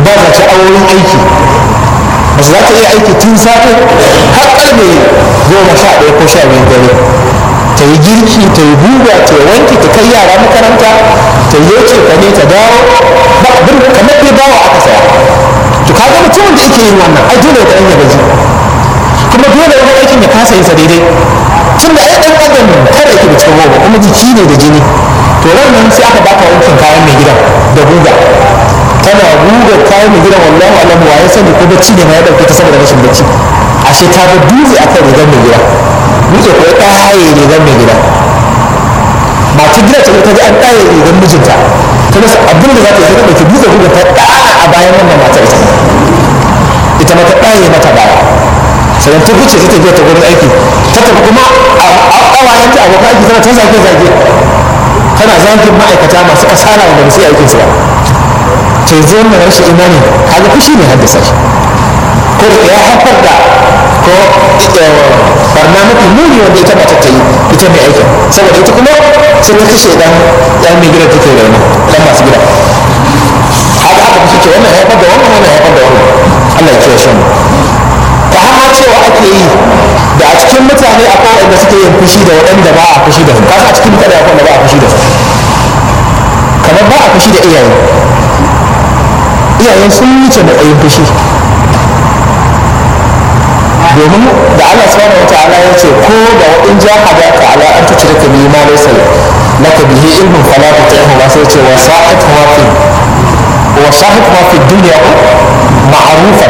ba za ta auren aiki mace za ta iya aiki tun safe har karfe goma sha ɗaya ko sha biyu dare ta yi girki ta yi guga ta yi wanki ta kai yara makaranta ta yi yoce ka ne ta dawo ba abin kamar dai bawa aka saya to kaga mutumin da yake yin wannan ai dole ya ɗan ya gaji kuma dole wani aikin ya kasa yin sa daidai tun da ai ɗan adam kada yake da cikin goma kuma jiki ne da jini to ran nan sai aka baka wankin kayan mai gidan da guga tana guga kayan mai gidan wallahu alam wa ya sani ko bacci ne ma ya dauke ta saboda rashin bacci ashe ta ga dutse akan rigar mai gida dutse ko ya ɗaye rigar mai gida mata gida ta ta ji an ɗaye rigar mijinta ta rasa abin da za ta yi sai ta ɗauki dutse guga ta ɗana a bayan wannan matar ita ita ma ta ɗaye mata baya sannan ta fice ta tafiya ta gurin aiki ta tafi kuma a ƙawayenta abokan aiki tana ta zage-zage tana zagin ma'aikata masu kasala wanda ba su yi aikinsu ba to yanzu wannan rashin imani kaga fushi ne haddasa shi ko da ya haifar da ko barna mafi muni wanda ita mace ta yi ita mai aikin saboda ita kuma sai ta kashe dan dan mai gidan take raina dan masu gida haka haka fushi ce wannan haifar da wannan wannan haifar da wannan Allah ya kiyaye shi ta hama cewa ake yi da a cikin mutane akwai wanda suke yin fushi da waɗanda ba a fushi da su kasa a cikin mutane akwai wanda ba a fushi da su kamar ba a fushi da iyaye iyayen sun wuce matsayin fushi domin da Allah subhanahu wa ta'ala ya ce ko da in ja hadaka ala an tushrika bi ma laysa laka bihi ilmun fala tuti'hu ba sai ce wa sa'at ma fi wa sahib ma fi dunya ma'rufan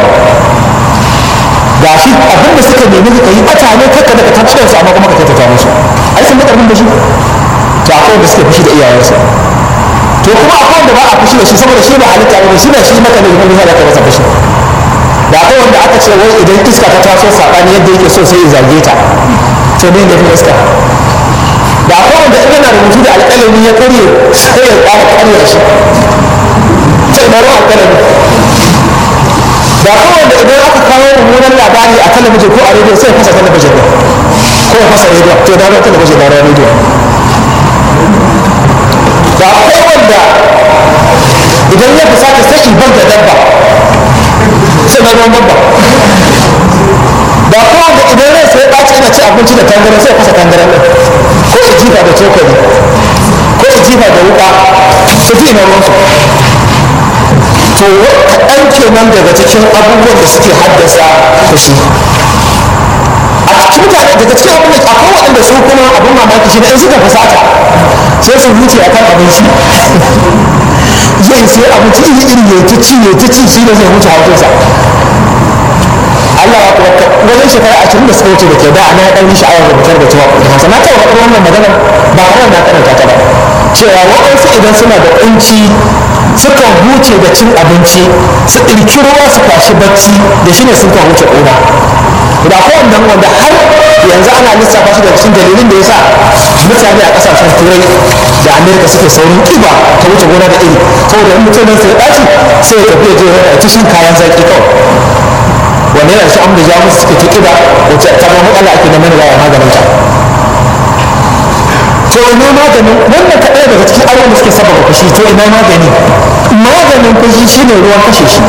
gashi abin da suka nemi ka yi bata ne kakka daga tabbatar su amma kuma ka kyautata musu ai sun ga karfin da shi to akwai wanda suke fushi da iyayensu to kuma akwai wanda ba a fushi da shi saboda shi ba halitta ba shi ba shi maka ne kuma zai ka masa fushi da akwai wanda aka ce wai idan iska ta taso sabani yadda yake so sai ya zage ta to ne da iska da akwai wanda in yana rubutu da alƙalami ya karye sai ya ƙara karya shi sai na ruwan alƙalami da akwai wanda idan aka kawo mummunan labari a talabijin ko a rediyo sai ya fasa talabijin ɗin ko ya fasa rediyo to na ruwan talabijin na ruwan rediyo da akwai wanda idan ya fusata sai ibar da dabba sai na ruwan dabba da akwai wanda idan rai sai ɓaci yana ci abinci da tangaren sai fasa tangaren ɗin ko ya jifa da cokali ko ya jifa da wuƙa su fi na ruwansu to kaɗan kenan daga cikin abubuwan da suke haddasa fushi a cikin mutane daga cikin abin da akwai waɗanda su kuma abin mamaki shi ne in suka fusata sai su huce a kan abinci zai sai abinci iri iri ya ta ci ya ta ci shi ne zai huce haushinsa Allah ya kuwa wajen shekara ashirin da suka wuce da ke da ana ɗan yi sha'awar rubutar da cewa kuɗin hausa na taɓa faɗin wannan magana ba kawai na karanta ta ba cewa waɗansu idan suna da ƙunci sukan huce da cin abinci su ɗirki ruwa su kwashi bacci da shi ne sukan huce ƙuna da ko wanda wanda har yanzu ana lissafa shi da cikin dalilin da ya sa mutane a kasashen turai da amerika suke saurin kiba ta wuce gona da iri saboda in mutum sai ya ɗaci sai ya tafi ya je ya ta shan kayan zaki kawai wanda yana shi amma jamus suke ta kiba wacce ta ba matsala ake na mana yawa maganin ta to ina maganin wannan kaɗai daga cikin abubuwan da suke sababa fushi to ina magani maganin fushi shine ruwan kashe shi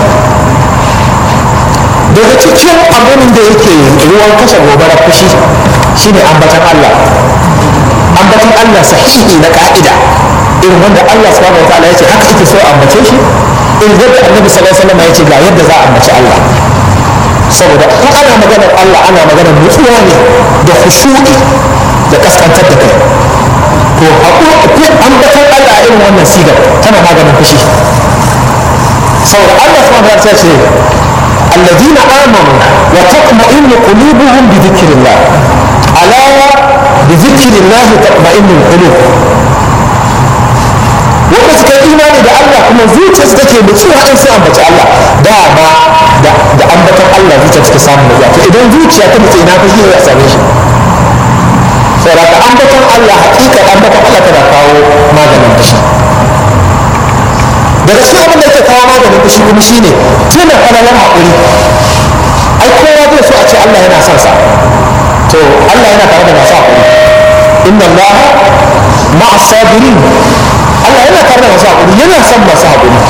daga cikin abin da yake ruwan kashe gobarar fushi shine ambatan Allah ambatan Allah sahihi na ka'ida irin wanda Allah subhanahu wa ta'ala yace haka yake so ambace shi in yadda annabi sallallahu alaihi wasallam yace ga yadda za a ambaci Allah saboda in ana maganar Allah ana maganar nutsuwa ne da khushu'i da kaskantar da kai to haƙoƙi ambatan Allah a irin wannan sigar tana maganin fushi saboda Allah subhanahu wa ta'ala ce الذين آمنوا وتطمئن قلوبهم بذكر الله ألا بذكر الله تطمئن القلوب wanda suka yi imani da Allah kuma zuciyarsu take nutsuwa in sai ambaci Allah dama da ambatan Allah zuciya take samun nutsuwa to idan zuciya ta nutsu ina fa shi ya same shi saboda ka ambatan Allah hakika ambatan Allah tana kawo maganin fushi daga cikin abin da yake kawo maganin fushi kuma shine tuna falalar haƙuri ai kowa zai so a ce Allah yana son sa to Allah yana tare da masu haƙuri inna Allah ma'a sabirin Allah yana tare da masu haƙuri yana son masu haƙuri